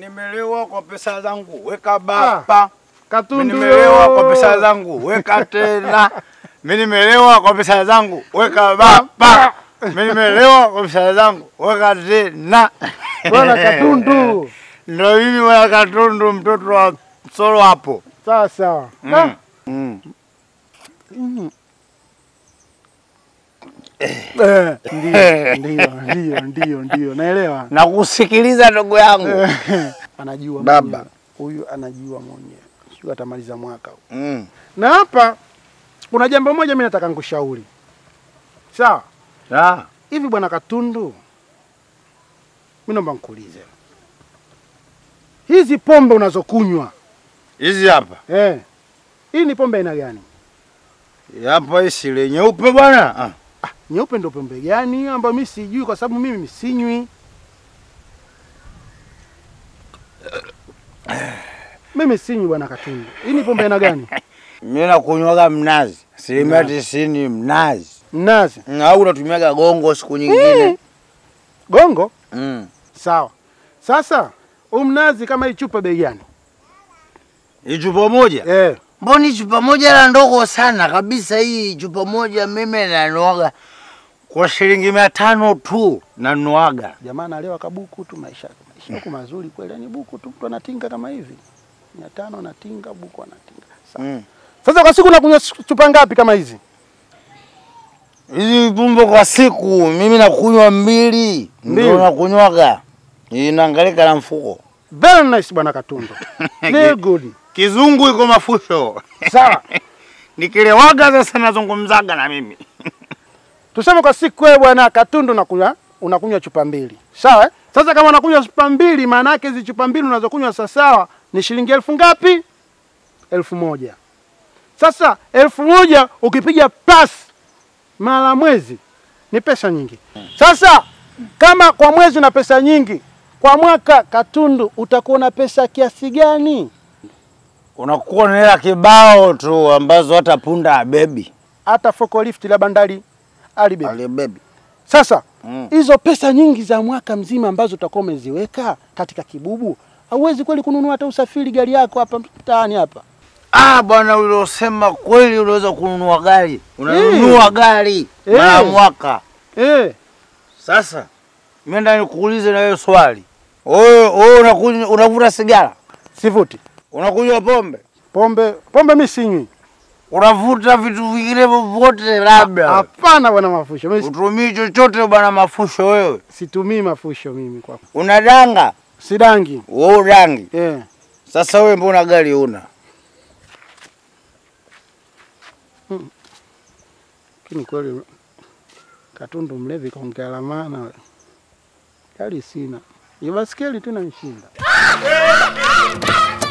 nimelewa kwa pesa zangu, weka bapa. Mimi Katundu. nimelewa kwa pesa zangu, weka tena. Mimi nimelewa kwa pesa zangu, weka bapa. Mimi nimelewa kwa pesa zangu, weka tena. Bwana Katundu. Ndio mimi bwana Katundu, mtoto wa Solo hapo. Sawa sawa. Mm. Ah, Mm. mm. Eh, Ndio, ndio, ndio, ndio, ndio. Naelewa. Nakusikiliza ndugu yangu. Anajua Baba. mwenyewe. Huyu anajua mwenyewe. Sio atamaliza mwaka huu. Mm. Na hapa kuna jambo moja mimi nataka nikushauri. Sawa? Ah. Hivi bwana Katundu, mimi naomba nikuulize, hizi pombe unazokunywa Hizi hapa. eh, hii ni pombe aina gani? Hapa hii sile nyeupe bwana. Ah. Ah, nyeupe ndio pombe gani hiyo ambayo mimi sijui, kwa sababu mimi sinywi. Mimi sinywi bwana Katundu. Hii ni pombe aina gani? Mimi nakunywaga mnazi. Asilimia tisini mnazi. Mnazi. Mm, Au unatumiaga gongo siku nyingine. Gongo? Mm. Sawa. Sasa huu mnazi kama hii chupa bei gani? Hii chupa moja? Eh, Mboni chupa moja la ndogo sana kabisa. Hii chupa moja mimi nanuaga kwa shilingi mia tano tu nanuaga. jamaa analewa kabuku tu, maisha maisha huku mazuri kweli, yani buku tu, mtu anatinga kama hivi mia tano anatinga, buku anatinga. Sawa. Mm. Sasa kwa siku unakunywa chupa ngapi kama hizi? Hizi pombe kwa siku mimi nakunywa mbili, Mbili. ndio nakunywaga. Inaangalika na mfuko. Very nice bwana Katundu. Very good. Kizungu iko mafusho. Sawa. Nikilewaga sasa nazungumzaga na mimi. Tuseme kwa siku wewe bwana Katundu unakunywa unakunywa chupa mbili. Sawa? eh? Sasa kama unakunywa chupa mbili maana yake hizi chupa mbili unazokunywa sasa sawa ni shilingi elfu ngapi? Elfu moja. Sasa elfu moja ukipiga plus mara mwezi ni pesa nyingi. Sasa kama kwa mwezi una pesa nyingi, kwa mwaka Katundu utakuwa na pesa kiasi gani? Unakuwa na hela kibao tu ambazo hata punda abebi. Hata forklift la bandari alibe. Alibebi. Sasa Mm. hizo pesa nyingi za mwaka mzima ambazo utakuwa umeziweka katika kibubu, hauwezi kweli kununua hata usafiri gari yako hapa mtaani hapa. Ah, bwana uliosema kweli unaweza kununua gari. Unanunua gari Eh. mara mwaka. Eh, Sasa mimi ndani nikuulize na wewe swali. Wewe wewe unakunywa unavuta sigara? sivuti Unakunywa pombe? pombe. Pombe mimi sinywi. Unavuta vitu vingine vyovyote labda? Hapana bwana Mafusho, mimi si- Utumii chochote bwana mafusho wewe? situmii mafusho mimi kwa Unadanga? sidangi. Wewe udangi. Eh, Sasa wewe mbona gari una? lakini kweli Katundu mlevi kaongea la maana. we. Gari sina, ni baskeli tu inanishinda.